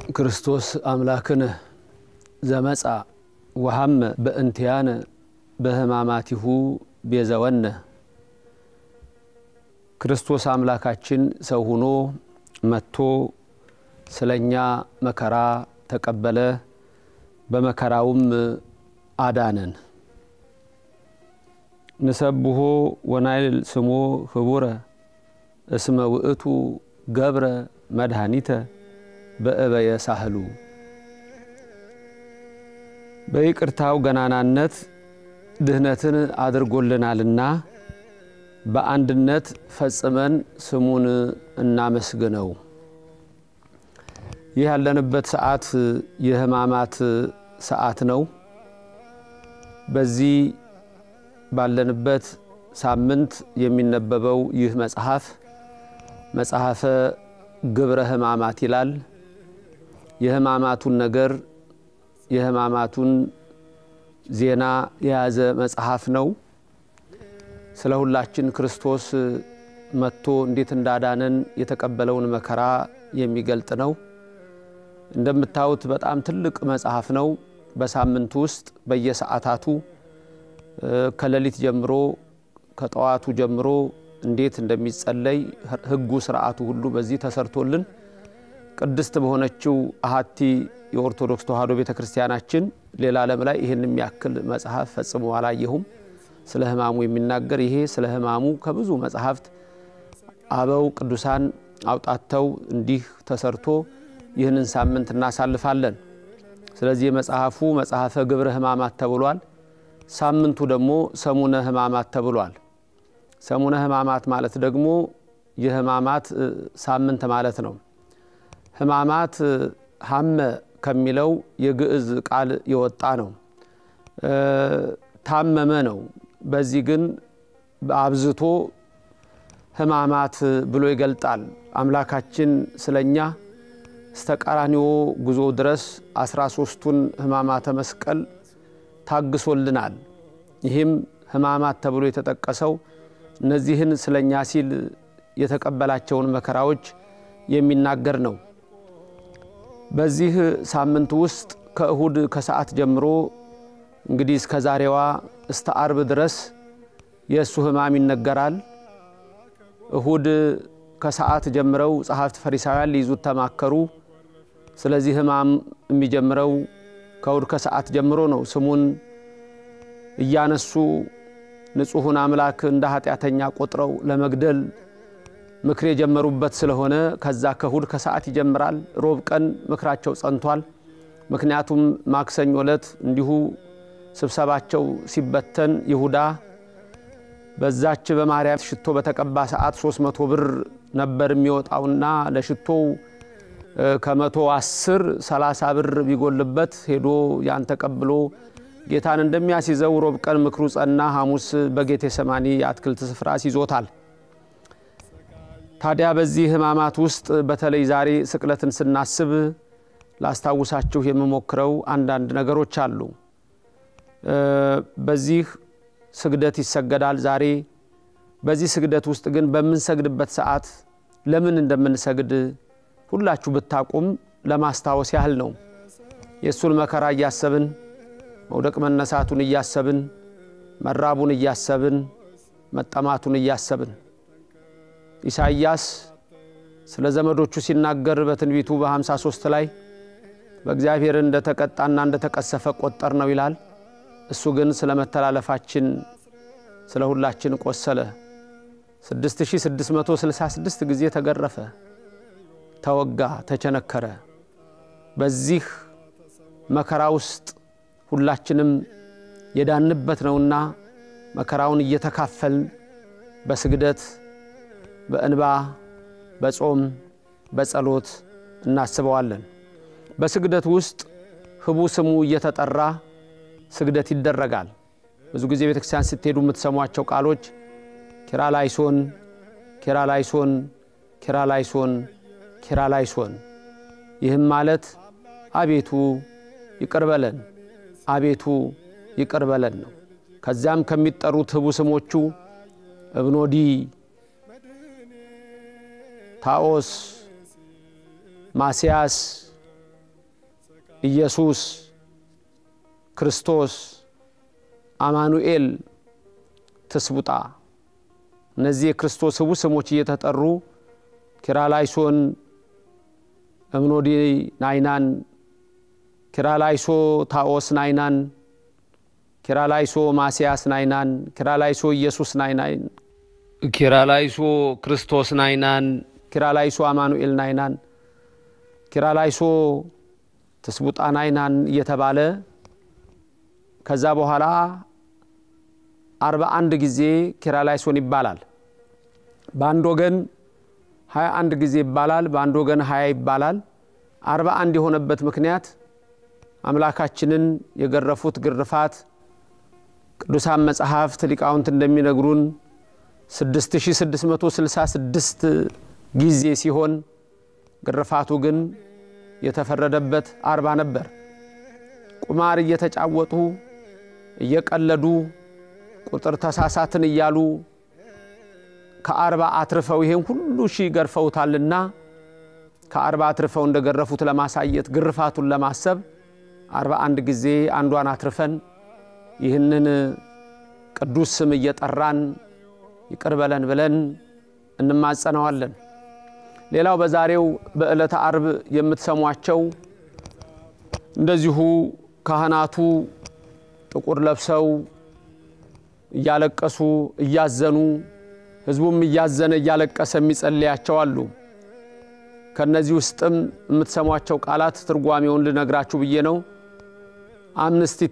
ክርስቶስ አምላክነ ዘመጻ ወሐመ በእንቲያነ በሕማማቲሁ ቤዘወነ። ክርስቶስ አምላካችን ሰው ሆኖ መጥቶ ስለኛ መከራ ተቀበለ፣ በመከራውም አዳነን። ንሰብሖ ወናይል ስሞ ህቡረ እስመ ውእቱ ገብረ መድኃኒተ በእበየ ሳህሉ። በይቅርታው ገናናነት ድህነትን አድርጎልናልና በአንድነት ፈጽመን ስሙን እናመስግነው። ይህ ያለንበት ሰዓት የሕማማት ሰዓት ነው። በዚህ ባለንበት ሳምንት የሚነበበው ይህ መጽሐፍ መጽሐፈ ግብረ ሕማማት ይላል። የሕማማቱን ነገር የሕማማቱን ዜና የያዘ መጽሐፍ ነው። ስለ ሁላችን ክርስቶስ መጥቶ እንዴት እንዳዳነን የተቀበለውን መከራ የሚገልጥ ነው። እንደምታዩት በጣም ትልቅ መጽሐፍ ነው። በሳምንቱ ውስጥ በየሰዓታቱ ከሌሊት ጀምሮ ከጠዋቱ ጀምሮ እንዴት እንደሚጸለይ ሕጉ ስርዓቱ ሁሉ በዚህ ተሰርቶልን ቅድስት በሆነችው አሃቲ የኦርቶዶክስ ተዋሕዶ ቤተ ክርስቲያናችን ሌላ ዓለም ላይ ይህን የሚያክል መጽሐፍ ፈጽሞ አላየሁም። ስለ ሕማሙ የሚናገር ይሄ ስለ ሕማሙ ከብዙ መጽሐፍት አበው ቅዱሳን አውጣተው እንዲህ ተሰርቶ ይህንን ሳምንት እናሳልፋለን። ስለዚህ መጽሐፉ መጽሐፈ ግብረ ሕማማት ተብሏል። ሳምንቱ ደግሞ ሰሙነ ሕማማት ተብሏል። ሰሙነ ሕማማት ማለት ደግሞ የሕማማት ሳምንት ማለት ነው። ሕማማት ሀመ ከሚለው የግዕዝ ቃል የወጣ ነው። ታመመ ነው። በዚህ ግን አብዝቶ ሕማማት ብሎ ይገልጣል። አምላካችን ስለኛ እስተ ቀራንዮ ጉዞ ድረስ አስራ ሶስቱን ሕማማተ መስቀል ታግሶልናል። ይህም ሕማማት ተብሎ የተጠቀሰው እነዚህን ስለኛ ሲል የተቀበላቸውን መከራዎች የሚናገር ነው። በዚህ ሳምንት ውስጥ ከእሁድ ከሰዓት ጀምሮ እንግዲህ እስከ ዛሬዋ እስተ አርብ ድረስ የእሱ ሕማም ይነገራል። እሁድ ከሰዓት ጀምረው ጸሐፍት ፈሪሳውያን ሊይዙት ተማከሩ። ስለዚህ ሕማም የሚጀምረው ከእሁድ ከሰዓት ጀምሮ ነው። ስሙን እያነሱ ንጹሑን አምላክ እንደ ኃጢአተኛ ቆጥረው ለመግደል ምክር የጀመሩበት ስለሆነ ከዛ ከእሁድ ከሰዓት ይጀምራል። ሮብ ቀን ምክራቸው ጸንቷል። ምክንያቱም ማክሰኞ ዕለት እንዲሁ ስብሰባቸው ሲበተን ይሁዳ በዛች በማርያም ሽቶ በተቀባ ሰዓት ሶስት መቶ ብር ነበር የሚወጣውና ለሽቶው ከመቶ አስር ሰላሳ ብር ቢጎልበት ሄዶ ያን ተቀብሎ ጌታን እንደሚያስይዘው ሮብ ቀን ምክሩ ጸና። ሐሙስ በጌቴ ሰማኒ የአትክልት ስፍራ ይዞታል። ታዲያ በዚህ ሕማማት ውስጥ በተለይ ዛሬ ስቅለትን ስናስብ ላስታውሳችሁ የምሞክረው አንዳንድ ነገሮች አሉ። በዚህ ስግደት ይሰገዳል ዛሬ። በዚህ ስግደት ውስጥ ግን በምንሰግድበት ሰዓት ለምን እንደምንሰግድ ሁላችሁ ብታቁም ለማስታወስ ያህል ነው። የእሱን መከራ እያሰብን መውደቅ መነሳቱን እያሰብን መራቡን እያሰብን መጠማቱን እያሰብን ኢሳይያስ ስለ ዘመዶቹ ሲናገር በትንቢቱ በ53 ላይ በእግዚአብሔር እንደተቀጣና እንደተቀሰፈ ቆጠር ነው ይላል። እሱ ግን ስለ መተላለፋችን ስለ ሁላችን ቆሰለ። 6666 ጊዜ ተገረፈ፣ ተወጋ፣ ተቸነከረ። በዚህ መከራ ውስጥ ሁላችንም የዳንበት ነውና መከራውን እየተካፈልን በስግደት በእንባ በጾም በጸሎት እናስበዋለን። በስግደት ውስጥ ህቡ ስሙ እየተጠራ ስግደት ይደረጋል። ብዙ ጊዜ ቤተ ክርስቲያን ስትሄዱ የምትሰሟቸው ቃሎች ኪራላይሶን፣ ኪራላይሶን፣ ኪራላይሶን፣ ኪራላይሶን። ይህም ማለት አቤቱ ይቅር በለን፣ አቤቱ ይቅር በለን ነው። ከዚያም ከሚጠሩት ህቡ ስሞቹ እብኖዲ ታኦስ፣ ማስያስ፣ ኢየሱስ ክርስቶስ አማኑኤል ትስቡጣ እነዚህ የክርስቶስ ህቡ ስሞች እየተጠሩ ኪራላይሶን እምኖዲ ናይናን ኪራላይሶ ታኦስ ናይናን ኪራላይሶ ማስያስ ናይናን ኪራላይሶ ኢየሱስ ናይናን ኪራላይሶ ክርስቶስ ናይናን ኪራላይሶ አማኑኤል ናይናን ኪራላይሶ ትስቡጣ ናይናን እየተባለ ከዛ በኋላ አርባ አንድ ጊዜ ኪራላይሶን ይባላል። በአንድ ወገን ሀያ አንድ ጊዜ ይባላል፣ በአንድ ወገን ሀያ ይባላል። አርባ አንድ የሆነበት ምክንያት አምላካችንን የገረፉት ግርፋት ቅዱሳን መጽሐፍት ሊቃውንት እንደሚነግሩን 6666 ጊዜ ሲሆን ግርፋቱ ግን የተፈረደበት አርባ ነበር። ቁማር እየተጫወቱ እየቀለዱ ቁጥር ተሳሳትን እያሉ ከአርባ አትርፈው ይሄን ሁሉ ሺህ ገርፈውታልና ከአርባ አትርፈው እንደገረፉት ለማሳየት ግርፋቱን ለማሰብ አርባ አንድ ጊዜ አንዷን አትርፈን ይህንን ቅዱስ ስም እየጠራን ይቅር በለን ብለን እንማጸነዋለን። ሌላው በዛሬው በዕለተ አርብ የምትሰሟቸው እንደዚሁ ካህናቱ ጥቁር ለብሰው እያለቀሱ እያዘኑ ሕዝቡም እያዘነ እያለቀሰ የሚጸልያቸው አሉ። ከነዚህ ውስጥም የምትሰሟቸው ቃላት ትርጓሜውን ልነግራችሁ ብዬ ነው። አምንስቲቲ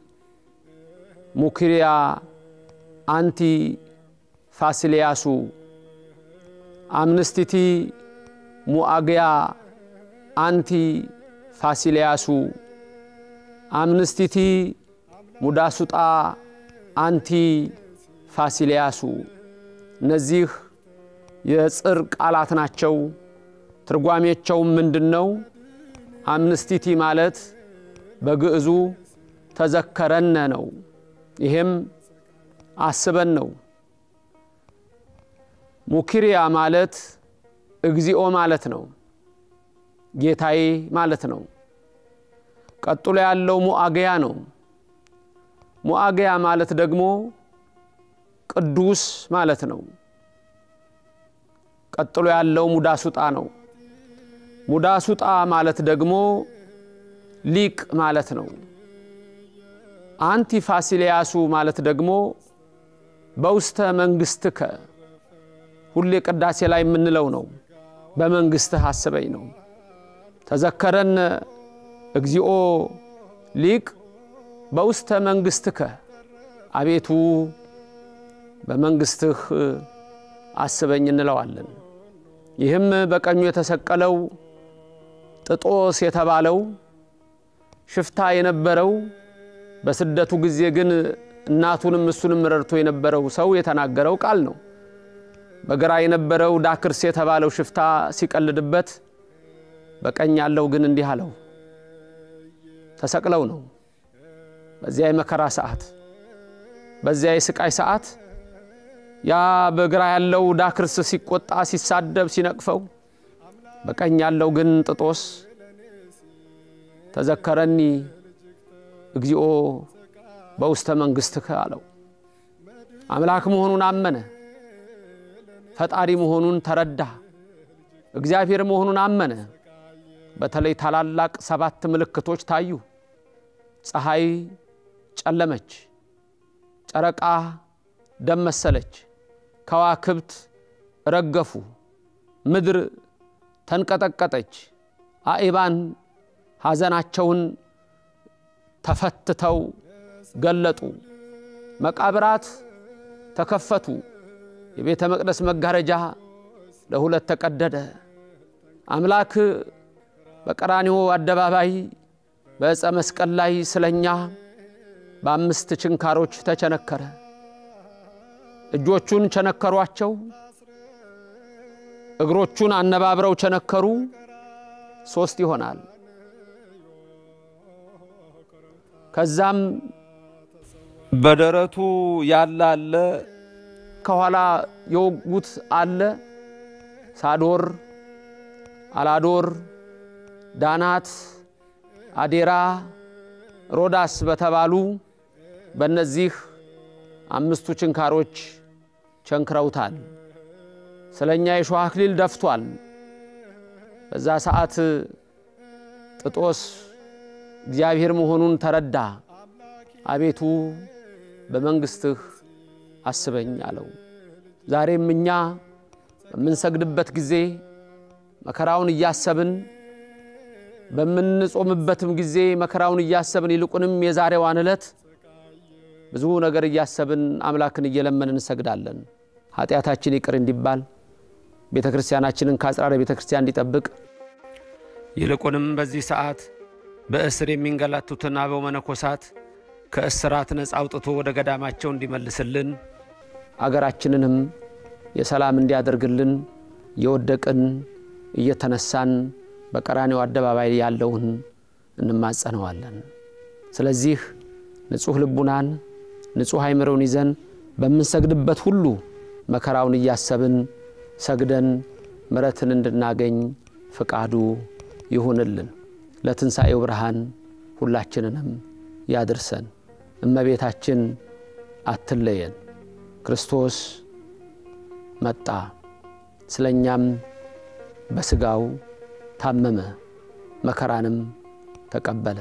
ሙኪሪያ አንቲ ፋሲሊያሱ አምንስቲቲ ሙአግያ አንቲ ፋሲሊያሱ አምንስቲቲ ሙዳሱጣ አንቲ ፋሲሊያሱ እነዚህ የጽር ቃላት ናቸው። ትርጓሜቸውም ምንድን ነው? አምንስቲቲ ማለት በግዕዙ ተዘከረነ ነው። ይሄም አስበን ነው። ሙኪሪያ ማለት እግዚኦ ማለት ነው፣ ጌታዬ ማለት ነው። ቀጥሎ ያለው ሙአገያ ነው። ሙአገያ ማለት ደግሞ ቅዱስ ማለት ነው። ቀጥሎ ያለው ሙዳሱጣ ነው። ሙዳሱጣ ማለት ደግሞ ሊቅ ማለት ነው። አንቲ ፋሲሊያሱ ማለት ደግሞ በውስተ መንግስትከ ሁሌ ቅዳሴ ላይ የምንለው ነው። በመንግስትህ አስበኝ ነው። ተዘከረን እግዚኦ ሊቅ በውስተ መንግስትከ አቤቱ በመንግስትህ አስበኝ እንለዋለን። ይህም በቀኙ የተሰቀለው ጥጦስ የተባለው ሽፍታ የነበረው በስደቱ ጊዜ ግን እናቱንም እሱንም ረድቶ የነበረው ሰው የተናገረው ቃል ነው። በግራ የነበረው ዳክርስ የተባለው ሽፍታ ሲቀልድበት፣ በቀኝ ያለው ግን እንዲህ አለው። ተሰቅለው ነው በዚያ የመከራ ሰዓት፣ በዚያ የስቃይ ሰዓት ያ በግራ ያለው ዳክርስ ሲቆጣ፣ ሲሳደብ፣ ሲነቅፈው፣ በቀኝ ያለው ግን ጥጦስ ተዘከረኒ እግዚኦ በውስተ መንግስትከ አለው። አምላክ መሆኑን አመነ። ፈጣሪ መሆኑን ተረዳ። እግዚአብሔር መሆኑን አመነ። በተለይ ታላላቅ ሰባት ምልክቶች ታዩ። ፀሐይ ጨለመች፣ ጨረቃ ደም መሰለች፣ ከዋክብት ረገፉ፣ ምድር ተንቀጠቀጠች፣ አእባን ሐዘናቸውን ተፈትተው ገለጡ፣ መቃብራት ተከፈቱ፣ የቤተ መቅደስ መጋረጃ ለሁለት ተቀደደ። አምላክ በቀራንዮ አደባባይ በዕፀ መስቀል ላይ ስለኛ በአምስት ችንካሮች ተቸነከረ። እጆቹን ቸነከሯቸው፣ እግሮቹን አነባብረው ቸነከሩ። ሶስት ይሆናል። ከዛም በደረቱ ያለ አለ፣ ከኋላ የወጉት አለ። ሳዶር፣ አላዶር፣ ዳናት፣ አዴራ፣ ሮዳስ በተባሉ በእነዚህ አምስቱ ችንካሮች ቸንክረውታል። ስለ እኛ የሾህ አክሊል ደፍቷል። በዛ ሰዓት ጥጦስ እግዚአብሔር መሆኑን ተረዳ። አቤቱ በመንግሥትህ አስበኝ አለው። ዛሬም እኛ በምንሰግድበት ጊዜ መከራውን እያሰብን በምንጾምበትም ጊዜ መከራውን እያሰብን ይልቁንም የዛሬዋን ዕለት ብዙ ነገር እያሰብን አምላክን እየለመንን እንሰግዳለን። ኃጢአታችን ይቅር እንዲባል ቤተ ክርስቲያናችንን ከአጽራረ ቤተ ክርስቲያን እንዲጠብቅ ይልቁንም በዚህ ሰዓት በእስር የሚንገላቱትን አበው መነኮሳት ከእስራት ነፃ አውጥቶ ወደ ገዳማቸው እንዲመልስልን አገራችንንም የሰላም እንዲያደርግልን የወደቅን እየተነሳን በቀራኔው አደባባይ ያለውን እንማጸነዋለን። ስለዚህ ንጹሕ ልቡናን ንጹሕ አይምሮን ይዘን በምንሰግድበት ሁሉ መከራውን እያሰብን ሰግደን ምሕረትን እንድናገኝ ፍቃዱ ይሁንልን። ለትንሣኤው ብርሃን ሁላችንንም ያድርሰን። እመቤታችን አትለየን። ክርስቶስ መጣ፣ ስለ እኛም በሥጋው ታመመ፣ መከራንም ተቀበለ፣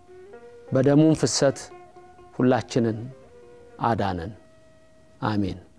በደሙም ፍሰት ሁላችንን አዳነን። አሜን።